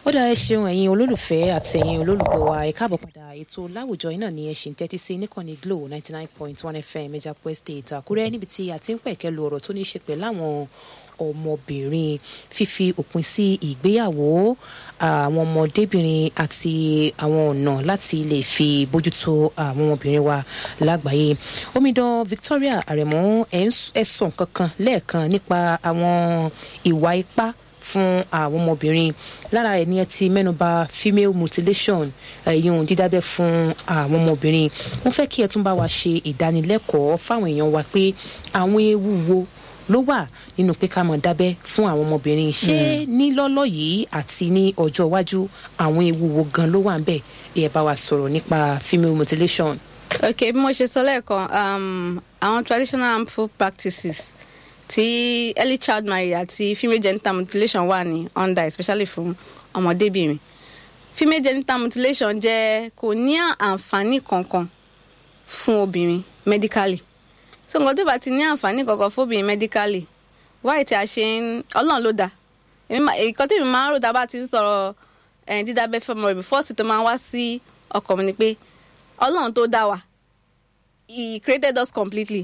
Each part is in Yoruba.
ó dáa ẹ ṣeun ẹ̀yin olólùfẹ́ àti ẹ̀yin olólùgbọ́ wa ẹ káàbọ̀ padà ètò láwùjọ yìí náà ni ẹ ṣì ń tẹ́tí sí níkànnì glo ninety nine point one fm Ìjàpọ̀ Estate Àkúrẹ́ níbi tí a ti ń pẹ̀kẹ́ lu ọ̀rọ̀ tó ní í ṣe pẹ̀lú àwọn ọmọbìnrin fífi òpin sí ìgbéyàwó àwọn ọmọdébìnrin àti àwọn ọ̀nà láti lè fi bójútó àwọn ọmọbìnrin wa lágbàáyé omidan Victoria Aremo ẹ sọ nǹkan kan lẹ́ẹ̀kan nípa àwọn ìwà ipá fún àwọn ọmọbìnrin lára ẹ̀ ni ẹ ti mẹ́nuba female mutilation ẹ̀yìn dídábẹ́ fún àwọn ọmọbìnrin wọ́n fẹ́ kí ẹ tún bá wa ṣe ìdánilẹ́kọ̀ọ́ fáwọn èèyàn wa pé àwọn ewu wo ló wà nínú pé ká mọ̀ dábẹ́ fún àwọn ọmọbìnrin ṣé ní lọ́lọ́ yìí àti ní ọjọ́ iwájú àwọn ewu wo gan ló wà ń bẹ̀ ẹ bá wa sọ̀rọ̀ nípa female mutilation. ok bí mo ṣe sọ lẹ́ẹ̀kan àwọn traditional harmful practices tí early child marriage àti female genital mutilation wà ní under especially fún ọmọdébìnrin female genital mutilation jẹ́ kò ní àǹfààní kankan fún obìnrin medically so nǹkan tó bá ti ní àǹfààní kankan fún obìnrin medically wáyé tí a ṣe ń ọlọ́run ló dá nǹkan tí èmi máa ń rò tá a bá ti ń sọ̀rọ̀ dídábẹ́ fẹ́mọ rẹ̀ before sì tó máa ń wá sí ọkàn mi ni pé ọlọ́run tó dá wa he created us completely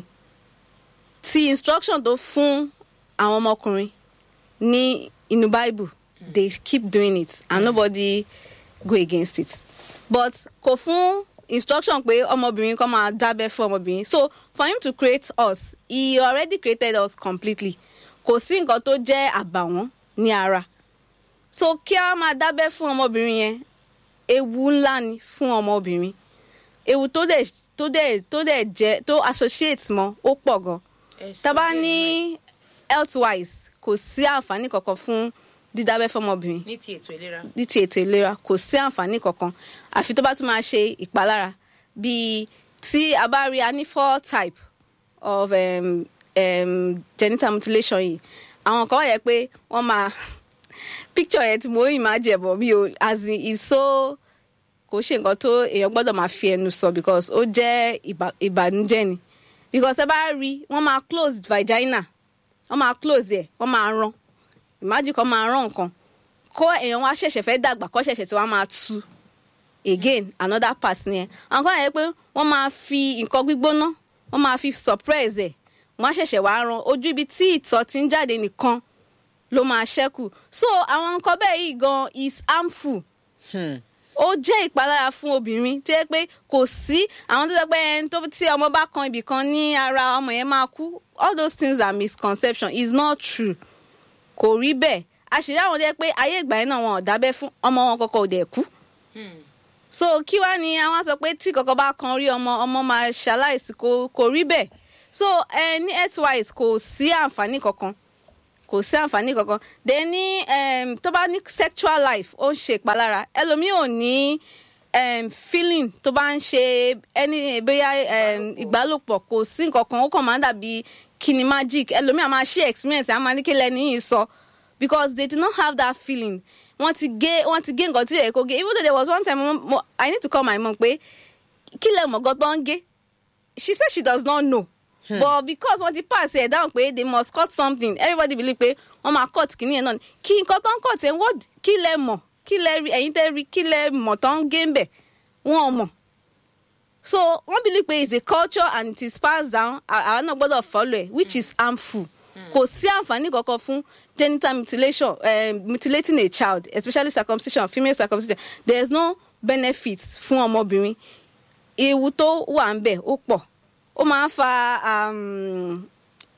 ti instruction tó fún àwọn ọmọkùnrin ní inú bible they keep doing it and mm. nobody go against it but kò fún instruction pé ọmọbìnrin kan máa dábẹ́ fún ọmọbìnrin so for him to create us he already created us completely kò sí nǹkan tó jẹ́ àbàwọ́n ní ara so kí a máa dábẹ́ fún ọmọbìnrin yẹn ewu ńlá ni fún ọmọbìnrin ewu tó dẹ̀ tó dẹ̀ tó dẹ̀ jẹ́ tó associate mọ́ ó pọ̀ gan tábà ní health wise kò sí àǹfààní kankan fún dídábẹ́ fọmọbìnrin ní ti ètò ìlera ní ti ètò ìlera kò sí àǹfààní kankan àfi tó bá tún máa ṣe ìpalára bíi tí a bá rí a ní four type of um, um, genital mutilation yìí àwọn kan wà yẹ pé wọ́n máa picture yẹn tí mo yìí máa jẹ̀bọ̀ bí o as in is so kò ṣe nǹkan tó èèyàn gbọ́dọ̀ máa fi ẹnu sọ because ó jẹ́ ìbànújẹ́ ni because ẹ bá rí wọ́n máa close vagina wọ́n máa close ẹ̀ wọ́n máa rán ìmájì kan máa rán nǹkan kó èèyàn wá ṣẹ̀ṣẹ̀ fẹ́ dàgbà kó ṣẹ̀ṣẹ̀ tí wọ́n máa tú again another part ni ẹ̀ àwọn kan yẹ pé wọ́n máa fi nǹkan gbígbóná wọ́n máa fi suppress ẹ̀ wọ́n á ṣẹ̀ṣẹ̀ wá rán ojú ibi tí ìtọ̀ ti ń jáde nìkan ló máa ṣẹ́kù so àwọn nǹkan bẹ́ẹ̀ yìí gan is harmful. Hmm ó jẹ́ ìpalára fún obìnrin tó yẹ pé kò sí àwọn tó yẹ pé ẹni tó tí ọmọ bá kan ibì kan ní ara ọmọ yẹn máa kú all those things are misconception is not true kò rí bẹ́ẹ̀ àṣírí àwọn tó yẹ pé ayé ìgbà yẹn náà wọn ò dábẹ́ fún ọmọ wọn kọ́kọ́ ò dẹ̀ kú so kí wá ni àwọn sọ pé tí kọ́kọ́ bá kan rí ọmọ ọmọ máa ṣaláìsí kò rí bẹ́ẹ̀ so ẹ ní healthwise kò sí àǹfààní kankan kò sí àǹfààní kankan then ní um, tó bá ní sexual life ó ń ṣe ìpalára ẹlòmíì ò ní um, feeling tó bá ń ṣe ẹni bóyá ìgbálòpọ̀ kò sí nǹkan kan ó kàn máa ń dàbí kíni magic ẹlòmíì á máa ṣe experience á máa ní kí lẹ́ni yìí sọ because they did not have that feeling wọ́n ti gé wọ́n ti gé nǹkan tí yẹ kó gé even though there was one time mo, mo, I need to call my mom pé kí lẹ mọ̀ gan tó ń gé she said she does not know Hmm. but because wọ́n ti pass ẹ̀ down pé they must cut something everybody believe pé wọ́n máa cut kìíní ẹ̀ náà kí nǹkan tó ń cut ẹ̀ wọ́n kí lẹ mọ̀ kí lẹ rí ẹ̀yin tẹ́ rí kí lẹ mọ̀ tó ń gé ń bẹ̀ wọ́n mọ̀ so wọ́n believe pé it's a culture and it is passed down àwọn náà gbọ́dọ̀ follow ẹ̀ which is harmful kò sí àǹfààní kankan fún genital mutilation uh, mutilating a child especially circumcision female circumcision there is no benefit fún ọmọbìnrin ewu tó wà ń bẹ̀ ó pọ̀ ó máa ń fa um,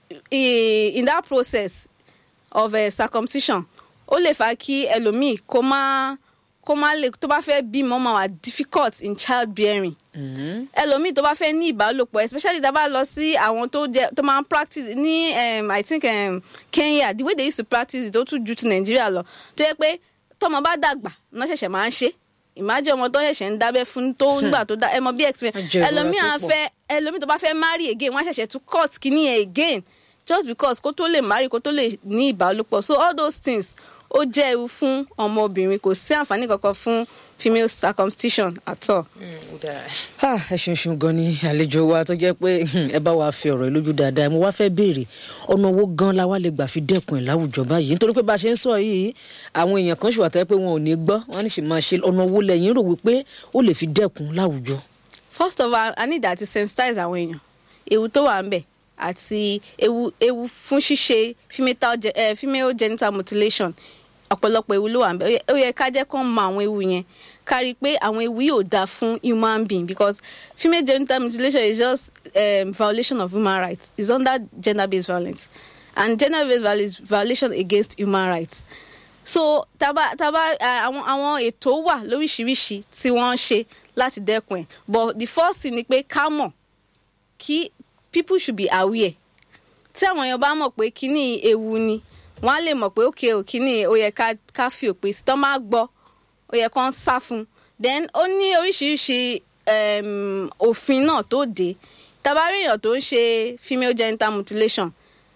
in that process of uh, circumcision ó lè fa kí ẹlòmíì kó má kó má lè tó bá fẹ́ bímọ máa wà difficult in child bearing ẹlòmíì tó bá fẹ́ ní ìbálòpọ̀ especially tá a bá lọ sí àwọn tó jẹ tó máa ń practice ní um, I think um, Kenya the way they used to practice it ó tún ju ti Nàìjíríà lọ tó yẹ pé tọmọ bá dàgbà náà ṣẹ̀ṣẹ̀ máa ń ṣe ìmájẹ ọmọ tó ṣẹ̀ṣẹ̀ ń dábẹ́ fún tó nígbà tó dá ẹ mọ bí experience ẹlòmíì á fẹ́ ẹlòmíì tó bá fẹ́ marry again wọ́n á ṣẹ̀ṣẹ̀ tún cut kíní ẹ̀ again just because kó tó lè marry kó tó lè ní ìbálòpọ̀ so all those things ó jẹ́ ewu fún ọmọbìnrin kò sí àǹfààní kankan fún female circumcision at all. Ah, ẹ ṣeun ṣeun gan ni àlejò wa tó jẹ́ pé hmm, ẹ bá wa fi ọ̀rọ̀ ìlójú dáadáa mo wá fẹ́ béèrè ọ̀nà owó gan la wá lè gbà fi dẹ́kun ẹ̀ láwùjọ báyìí nítorí pé bá a ṣe ń sọ yìí àwọn èèyàn kan ṣùgbọ́n àtẹ́ pé wọn ò ní gbọ́ wọn ní sì máa ṣe ọ̀nà owó lẹ́yìn rò wípé ó lè fi dẹ́kun láwùjọ. first of all i need that to sensitize àwọn èèyàn ewu tó wà ń bẹ̀ àti ewu ewu fún ṣíṣe female, ge- eh, female genital mutilation ọ̀pọ̀lọpọ̀ ewu ló wà ń bẹ̀ Ó yẹ- ó yẹ ká jẹ́ kó mọ àwọn ewu yẹn ká rí i pé àwọn ewu yóò dáa fún human being because female genital mutilation is just um, violation of human rights it's under gender based violence and gender based violence is violation against human rights so taba taba eh, àwọn àwọn ètò wà lóríṣiríṣi tí wọ́n ń ṣe láti dẹ́kun ẹ̀ but the first thing ni pé ká mọ̀ kí people should be aware tí àwọn èèyàn bá mọ̀ pé kíní ewu ni wọ́n á lè mọ̀ pé okay o kíní ó yẹ ká ká fi òpin sí tán máa gbọ́ ó yẹ kán sá fún un then ó ní oríṣiríṣi um, òfin náà tó dé tabari èèyàn tó ń ṣe female genital mutilation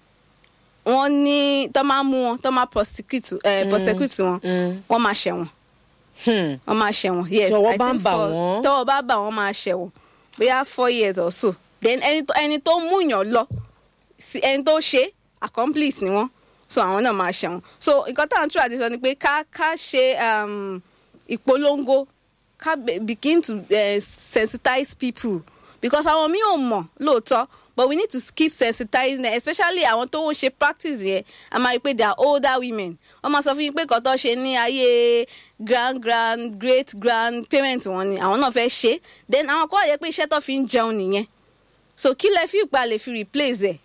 wọ́n ní tán máa mú wọn tán máa prosecute eh, prosecute wọn Mm. wọ́n máa ṣẹ̀wọ̀n Hmm. wọ́n máa ṣẹ̀wọ̀n yes Tí ọwọ́ I bá ń think bà for- wọ́n. tọ́wọ́ bá bà wọ́n máa ṣẹ̀wọ̀n bóyá four years or so then ẹni tó ẹni tó múyàn lọ sí ẹni tó ṣe accomplice ni wọ́n so àwọn náà máa ṣẹ̀wọ̀n so nǹkan tá à ń tún àti sọ ni pé ká ká ṣe um, ìpolongo ká be- begin to uh, sensitize people because àwọn míì ò mọ̀ lóòótọ́ but we need to keep sensitizing them especially àwọn tó ń ṣe practice yẹn a máa rí i pé they are older women wọ́n máa sọ fún yín pé kọ́tọ́ ṣe ní ayé grand grand great grand parent wọn ni àwọn náà fẹ́ ṣe then àwọn kọ́ yẹ pé iṣẹ́ tó fi ń jẹun nìyẹn so kí lẹ fi ìgbà lè fi replace ẹ̀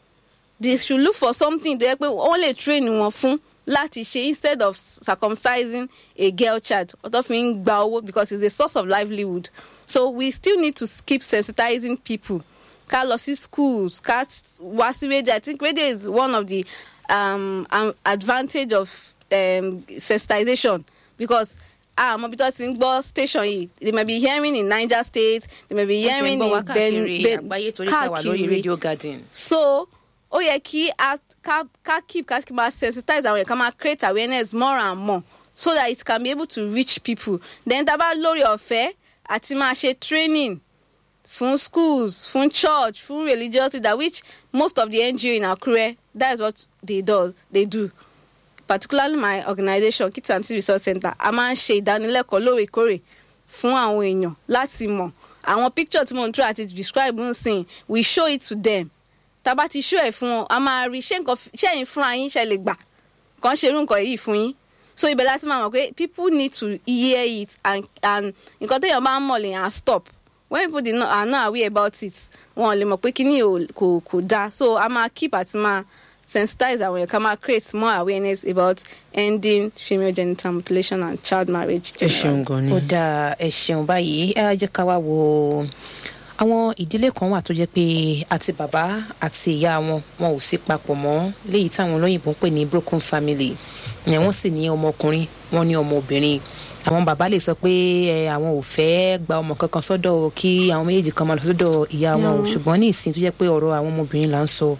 they should look for something tó yẹ pé wọ́n lè train wọn fún láti ṣe instead of circumcising a girl child ọ̀tọ̀ fi ń gba owó because it's a source of livelihood so we still need to keep sensitizing people ká lọ sí schools ká wá sí radio i think radio is one of the um, um, advantage of um, sensitization because ah mo bí tó ti ń gbọ́ station yìí they may be hearing in niger state they may be hearing in káàkiri àgbáyé torí pé wà lórí radio garden. so ó yẹ kí a ká ká keep ká máa sensitize àwọn yẹn ká máa create awareness more and more so that it can be able to reach people then tá a bá lórí ọ̀fẹ́ àti máa ṣe training fún schools fún church fún religious leader which most of the NGO in Akure that is what they do they do particularly my organisation Kids and Teen Resource Center a máa ń ṣe ìdánilẹ́kọ̀ọ́ lóòrèkóòrè fún àwọn èèyàn láti mọ̀ àwọn picture tí mo ń try àti describe ń sìn we show it to them tábà ti show ẹ̀ fún wọn a máa rí ṣé nǹkan ṣé ẹ̀yin fúnra yín ṣe lè gbà kàn ṣe irú nǹkan yìí fún yín so ibẹ̀ láti máa mọ̀ pé people need to hear it and and nǹkan téèyàn bá ń mọ̀ lèèyàn á stop when people dey not, are not aware about it wọn ò lè mọ̀ pé kíní ò- kò kò dáa so a máa keep àti máa sensitize àwọn èèyàn ká máa create more awareness about ending female genital mutilation and child marriage ẹ generally. ṣeun gan ni. ó dáa ẹ ṣeun báyìí ẹ jẹ́ ká wá wo àwọn ìdílé kan wà tó jẹ́ pé àti bàbá àti ìyá wọn wọn ò sí papọ̀ mọ́ léyìí táwọn olóyìnbó ń pè ní broken family ẹ̀ wọ́n sì ní ọmọkùnrin wọ́n ní ọmọbìnrin àwọn bàbá lè sọ pé ẹ àwọn ò fẹ́ gba ọmọ kankan sọ́dọ̀ kí àwọn méjèèjì kan máa lọ sọ́dọ̀ ìyá wọn o ṣùgbọ́n ní ìsìn tó jẹ́ pé ọ̀rọ̀ àwọn ọmọbìnrin là ń sọ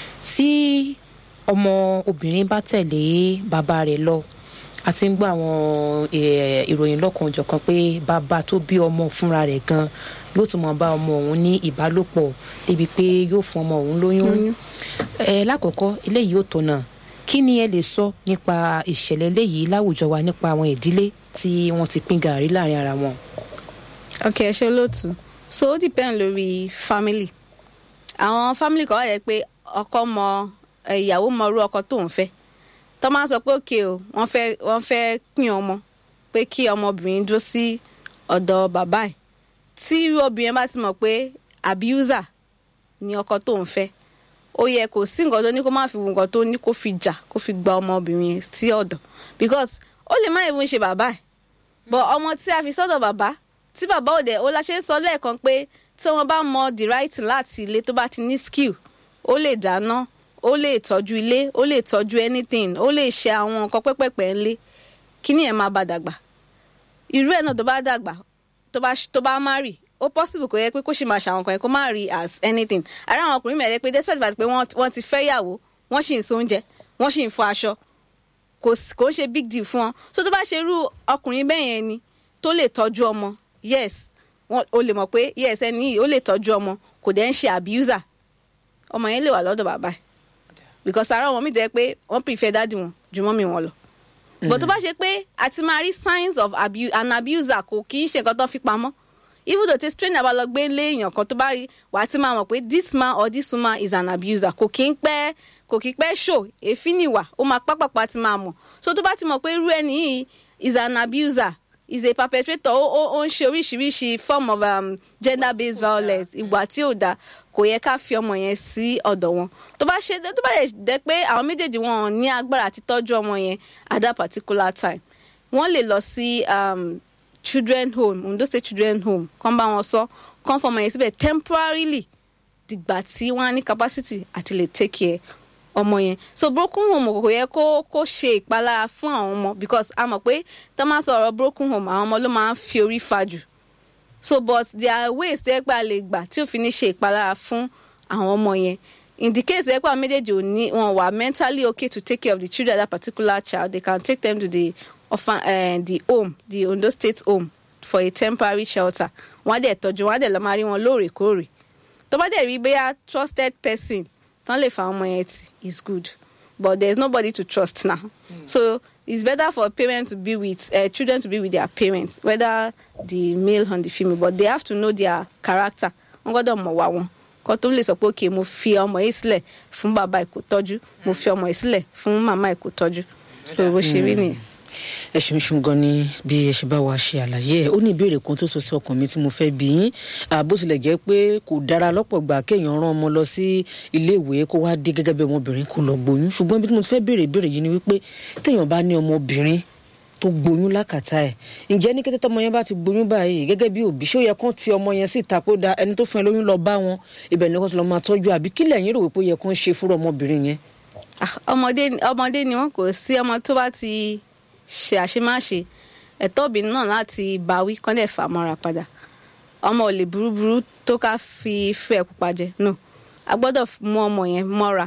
tí ọmọ obìnrin bá tẹ̀lé bàbá rẹ̀ lọ a ti ń gbọ́ àwọn eh, ìròyìn lọ́kan-ò-jọ̀kan pé bàbá tó bí ọmọ fúnra rẹ̀ gan yóò tún mọ̀ bá ọmọ òun ní ìbálòpọ̀ débi pé yóò fún ọmọ òun lóyún. ẹ lákọ̀ọ́kọ́ eléyìí ò tọ̀nà kí ni ẹ lè sọ nípa ìṣẹ̀lẹ̀ eléyìí láwùjọ wa nípa àwọn ìdílé tí wọ́n ti pín gàárì láàrin ara wọn. ok ẹ ṣe olóòtú so ó depend lórí family àwọn family kan wà yẹ pé ọkọ mọ ẹ, ìyàwó mọ irú ọkọ tó ń fẹ́ tó máa ń sọ pé òkè o wọ́n fẹ́ wọ́n fẹ́ pín ọmọ pé kí ọmọbìnrin dúró sí ọ̀dọ̀ bàbá ẹ̀ tí irú obìnrin bá ti mọ̀ pé abuser ni ọkọ tó ń fẹ́ ó yẹ kò sí nǹkan tó ní kó má fi wo nǹkan tó ní kó fi jà kó fi gba ọmọbìnrin yẹn sí ọ̀dọ̀ because ó lè má even ṣe bàbá ẹ̀ but ọmọ tí a fi sọ́dọ̀ bàbá tí bàbá òde ó la ṣe ń sọ lẹ́ẹ̀kan pé tí wọ́n bá mọ the right láti ilé tó bá ti ní skill ó lè dáná ó lè tọ́jú ilé ó lè tọ́jú anything ó lè ṣe àwọn nǹkan pẹ́pẹ́pẹ́ ńlé kíní ẹ̀ máa bá dàgbà irú ẹ̀ náà tó bá dàgbà tó bá tó bá marry ó possible kò yẹ pé kó ṣe máa ṣàwọn kan yẹn kó má rí as anything ara àwọn ọkùnrin mẹ́rin pé despite the fact pé wọ́n wọ́n ti fẹ́ yàwó wọ́n sì ń so oúnjẹ wọ́n sì ń fọ aṣọ kò sí- kò ń ṣe big deal fún wọn so tó bá ṣe irú ọkùnrin bẹ́ẹ̀ yẹn ni tó lè tọ́jú ọmọ yes wọn o lè mọ̀ pé yes ẹni yìí ó lè tọ́jú ọmọ kò dẹ̀ ń ṣe abuser ọmọ yẹn lè wà lọ́dọ̀ bàbá ẹ̀ because ara ọmọ mi tẹ́ pé wọ́n prefer dáàdì wọn ju mọ́mì wọn lọ but tó bá ṣe pé a ti máa rí signs of abu an abuser kò kì í ṣe nǹkan tó fi pamọ́ even though tí strainer bá lọ gbé lé èèyàn kan tó bá rí wàá ti máa mọ̀ pé this man or this woman is an abuser kò kí ń pẹ́ kò kí pẹ́ show èéfín nìwà ó máa pápápá ti máa mọ̀ so tó bá ti mọ̀ pé irú ẹni yìí is an abuser is a perpetrator ó ó ó ń ṣe oríṣiríṣi form of um, gender based violence ìwà tí ò dáa kò yẹ ká fi ọmọ yẹn sí ọ̀dọ̀ wọn tó bá ṣe tó bá yẹ dẹ pé àwọn méjèèjì wọn ò ní agbára àti tọ́jú ọmọ yẹn at that particular time wọ́n lè lọ sí um, children home Ondo State children home kán bá wọn sọ kán fọmọ yẹn síbẹ̀ temporarily dìgbà tí wọ́n á ní capacity àti lè take care ọmọ yẹn so broken home kò yẹ kó kó ṣe ìpalára fún àwọn ọmọ because a mọ̀ pé tó máa sọ̀rọ̀ broken home àwọn ọmọ ló máa ń fi orí fa jù so but there are ways tẹ́ pé a lè gbà tí òfin ní ṣe ìpalára fún àwọn ọmọ yẹn in the case tẹ́ pé àwọn méjèèjì ò ní wọn wà mentally okay to take care of the children of that particular child they can take them to the orphan uh, the home the Ondo State home for a temporary shelter wọ́n á dẹ̀ tọ́jú wọ́n á dẹ̀ lọ máa rí wọn lóòrèkóòrè tó bá dẹ̀ rí bóyá trusted person tán lè fa ọmọ yẹn tì is good but there is nobody to trust now mm. so it's better for parents to be with uh, children to be with their parents whether the male or the female but they have to know their character wọ́n gbọ́dọ̀ mọ̀ wá wọn kó tó lè sọ pé okay mo fi ọmọ yìí sílẹ̀ fún bàbá ẹ̀ kó tọ́jú mo fi ọmọ yìí sílẹ̀ fún màmá ẹ̀ kó tọ́jú so bó ṣe rí nìyẹn. ẹ ṣeun ṣeun gan ni bí ẹ ṣe bá wa ṣe àlàyé ẹ ó ní ìbéèrè kan tó sọ sí ọkàn mi tí mo fẹ́ bí yín bó tilẹ̀ jẹ́ pé kò dára lọ́pọ̀ gbà kéèyàn rán ọmọ lọ sí iléèwé kó wá dé gẹ́gẹ́ bí ọmọbìnrin kó lọ gbóyún ṣùgbọ́n bí mo ti fẹ́ béèrè ìbéèrè yìí ni wípé téèyàn bá ní ọmọbìnrin tó gbóyún lákàtà ẹ ǹjẹ́ ní kété tọmọ yẹn bá ti gbóyún báyìí gẹ́gẹ́ bí òbí ṣó yẹ kán ti ọmọ yẹn sí ìta pé ó da ẹni tó fún ẹ lóyún lọ bá wọn ibẹ̀ ni wọ́n ti lọ máa tọ́jú àbí kílẹ̀ yín rò wípé ó yẹ kán ṣe fúnra ọmọbìnrin yẹn. ọmọdé ọmọdé ni wọn kò sí ọmọ tó bá ti ṣe àṣemáṣe ẹ̀tọ́ obìnrin náà láti báwí kán dẹ̀ fà mọ́ra padà ọmọ ò lè burúburú tó ká fi fẹ́ pupa jẹ no a gbọ́dọ̀ mú ọmọ yẹn mọ́ra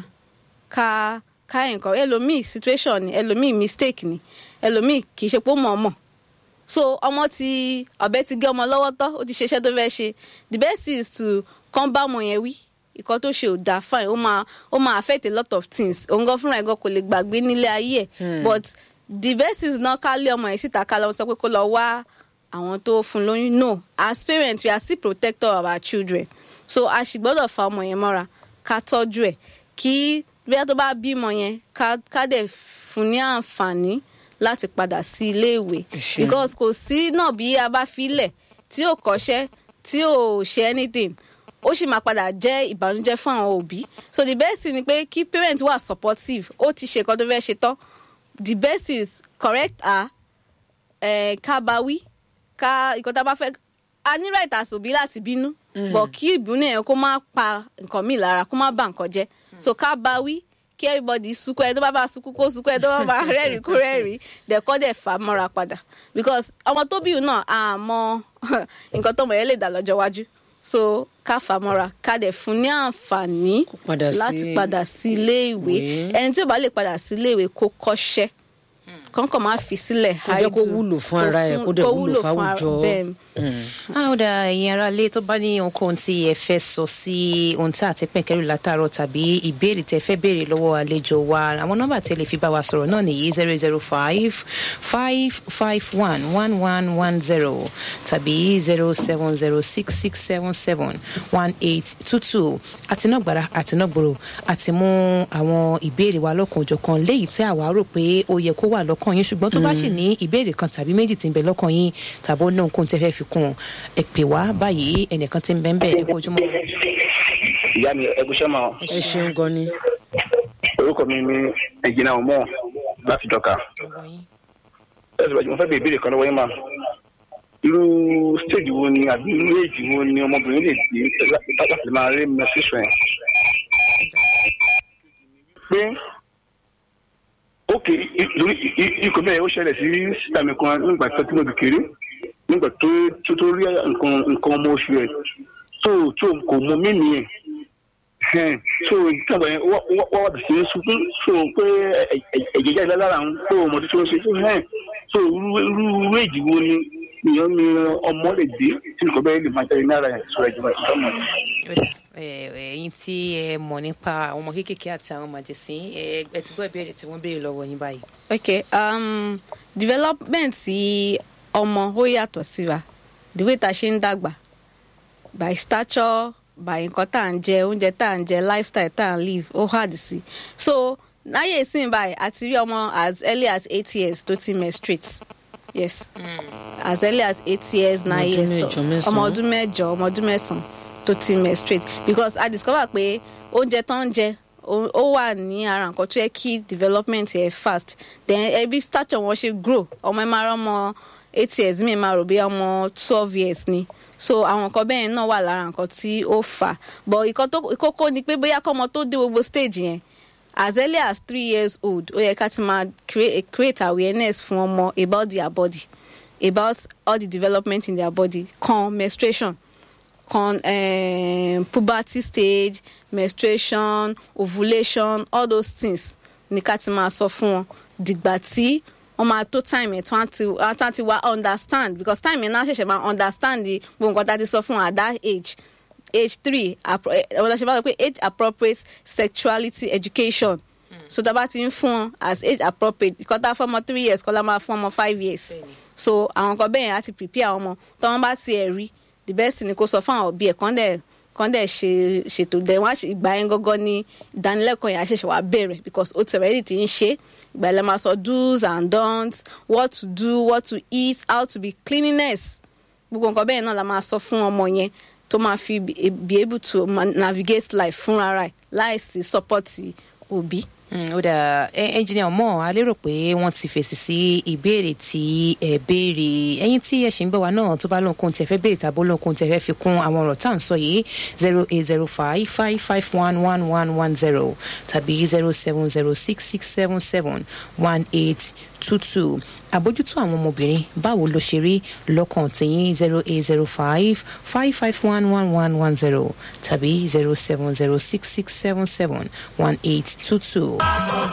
ká ká nǹkan ẹlòmíì situation ni ẹlòmíì mistake ni ẹlòmíì kì í ṣe pé ó mọ̀ ọmọ so ọmọ ti ọ̀bẹ ti gé ọmọ lọ́wọ́ tán ó ti ṣe iṣẹ́ tó fẹ́ ṣe the best is to kàn bá ọmọ yẹn wí ìkan tó ṣe ò dáa fine ó máa ó máa affect a lot of things òun gan fúnra ẹ̀ gan kò lè gbàgbé nílé ayé ẹ̀ but the best is náà ká lé ọmọ yẹn síta ká lọ sọ pé kó lọ wá àwọn tó fún lóyún no as parents we are still protector of our children so a sì gbọ́dọ̀ fa ọmọ yẹn mọ́ra ká tọ́jú ẹ̀ kí bóyá tó bá bímọ yẹn ká ká dẹ̀ fún ní àǹfààní láti padà sí ilé ìwé because kò sí náà bí a bá filẹ̀ tí ò kọ́ṣẹ́ tí ò ṣe anything ó sì máa padà jẹ́ ìbànújẹ́ fún àwọn òbí so the best thing ni pé kí parents wà supportive ó ti ṣe nǹkan tó fẹ́ ṣe tán the best is correct her eh, ká bá wí ká nǹkan tá a bá fẹ́ a ní right as òbí láti bínú but kí ìbínú yẹn kó má pa nǹkan míì lára kó má bà nǹkan jẹ́ so ká bá wí kí everybody sunkún ẹ tó bá bá sunkún kó sunkún ẹ tó bá bá rẹ́rìn kó rẹ́rìn dẹ̀kọ́ dẹ̀ fà mọ́ra padà because ọmọ tó bí náà àmọ́ nǹkan tọmọ yẹn lè dà lọ́jọ́ iwájú so ká fà mọ́ra ká dẹ̀ fún ní àǹfààní láti padà sí ilé ìwé ẹni tí ò bá lè padà sí ilé ìwé kó kọ́ṣẹ́ kọ́ńkọ́ máa fi sílẹ̀ kó jẹ́ kó wúlò fún ara ẹ̀ kó dẹ̀ wúlò fáwùjọ. a ó dá ẹ̀yin ará ilé tó bá ní ohunkóhun tí ẹ fẹ́ sọ sí ohun tí àti pẹ̀kẹ́rù látàárọ̀ tàbí ìbéèrè tẹ fẹ́ béèrè lọ́wọ́ àlejò wa àwọn nọ́mbà tí ẹ lè fi bá wa sọ̀rọ̀ náà nìyí zero zero five five five one one one one zero tàbí zero seven zero six six seven seven one eight two two àtinúgbàrà àtinúgbòrò àti mú àwọn ìbéèrè wa lọ́kànjọ̀kan léyìí tí àwa rò pé ó yẹ kó wà lọ́kàn yín ṣùgbọ́n tó bá sì ní ìbéèrè kan tàbí méjì tí ń bẹ lọ́kàn yín tàbí ó ní nǹkan tẹ́ fẹ́ fi kún un ẹ pè wá báyìí ẹnìkan tí ń bẹ ń bẹ ẹ kó ojúmọ́. ìyá mi ẹgúsẹ́ máa. ẹ ṣeun gan ni. orúkọ mi ni ẹ̀jìnà ọmọ láti dọ́ka. ẹ sọ mo fẹ́ bèèrè ìbéèrè kan lọ́wọ́ yín mà. irú stage wo ni àbí irú èjì wo ni ọmọbìnrin lè dé láti máa rí menstruation ẹ̀. pé ókè lórí ikọ̀ bẹ́ẹ̀ ó ṣẹlẹ̀ sí sísàmì kan nígbà tó tí mo bì kéré nígbà tó tó rí nǹkan nǹkan ọmọ oṣù ẹ̀ tó tó kò mọ mímì ẹ̀ ẹ̀hẹ́n. so ìtàgbà yẹn wọ́n wọ́n wà sí sunkún so pé ẹ̀- ẹ̀- ẹ̀jẹ̀ jáde lára àwọn pé ọmọdé tó ń ṣe so ẹ̀hẹ́n. so irú irú irú èjì wo ni èèyàn ni ọmọ lè dé tí nǹkan bẹ́ẹ̀ lè máa jáde lára ẹ̀ sọ̀rọ̀ ìjọba ìjọba Ó dà, ẹ, ẹ̀yin tí ẹ mọ̀ nípa àwọn ọmọ kéékèèké àti àwọn màjèsín ẹ ẹ ti gbọ́ ìbéèrè tí wọ́n béèrè lọ́wọ́ yín báyìí. ok um, development ti ọmọ ó yàtọ̀ síra the way tá a ṣe ń dàgbà by stature by nǹkan tá à ń jẹ oúnjẹ tá à ń jẹ lifestyle tá à ń live ó hard sí so láyé ìsìn báyìí àti rí ọmọ as early as eight years tó ti menstruate yes as early as eight years nine ọdún years mẹ́jọ, tó mẹ́sàn-án. ọmọ ọdún mẹ́jọ ọmọ ọdún mẹ́sàn-án tó ti menstruate because i discover pé oúnjẹ tó ń jẹ ó ó wà ní ara nǹkan tó yẹ kí development yẹ fast then ẹbí stature wọn ṣe grow ọmọ ẹ máa rọmọ eight years mi máa rò bí ọmọ twelve years ni so àwọn nǹkan bẹ́ẹ̀ náà wà lára nǹkan tí ó fà á but ìkan tó kókó ni pé bóyá kọ́mọ tó dé gbogbo stage yẹn as early as three years old ó yẹ ká ti máa create, create awareness fún ọmọ about their body about all the development in their body kan menstruation kan um, puberty stage menstruation ovulation all those things ní ká ti máa sọ fún wọn dìgbà tí wọn máa tó time yẹn tí wọn ti wọn ti- ti wá understand because time yẹn náà ṣẹ̀ṣẹ̀ máa understand the gbogbo nǹkan tá a ti sọ fún wọn at that age age three appro- eh, wọ́n lọ ṣe bá wọ pé age appropriate sexuality education so tá a bá ti ń fún wọn as age appropriate ìkọ́ tá a fún ọmọ three years kọ́ la máa fún ọmọ five years Bẹ́ẹ̀ni. so àwọn kan bẹ́ẹ̀ yẹn á ti prepare àwọn ọmọ tí wọ́n bá tiẹ̀ rí the best thing ni kó sọ fún àwọn òbí ẹ̀ kán dẹ̀ kán dẹ̀ ṣe ṣètò dẹ̀ wọ́n á ṣe ìgbà yẹn gọ́gọ́ ní ìdánilẹ́kọ̀ọ́ yẹn á ṣẹ̀ṣẹ̀ wá bẹ̀rẹ̀ because ó ti already ti ń ṣe ìgbà yẹn lè máa sọ do's and don'ts what to do what to eat how to be cleanliness gbogbo nǹkan bẹ́ẹ̀ náà la máa sọ fún ọmọ yẹn tó máa fi be be able to ma- navigate life fúnra rẹ̀ láìsí support òbí. Mm, ó dà ẹnjìnìà ọmọ a lérò pé wọn ti fèsì sí ìbéèrè tí ẹ béèrè ẹyin tí ẹ ṣì ń gbọ́ wa náà tó bá lóhunkóhun tí ẹ fẹ́ béèrè tàbí lóhunkóhun tí ẹ fẹ́ fi kún àwọn ọ̀rọ̀ tá à ń sọ yìí zero eight zero five five five one one one one zero tàbí zero seven zero six six seven seven one eight two two àbójútó àwọn ọmọbìnrin báwo ló ṣe rí lọ́kàn tìyín zero eight zero five five five one one one one zero tàbí zero seven zero six six seven seven one eight two two.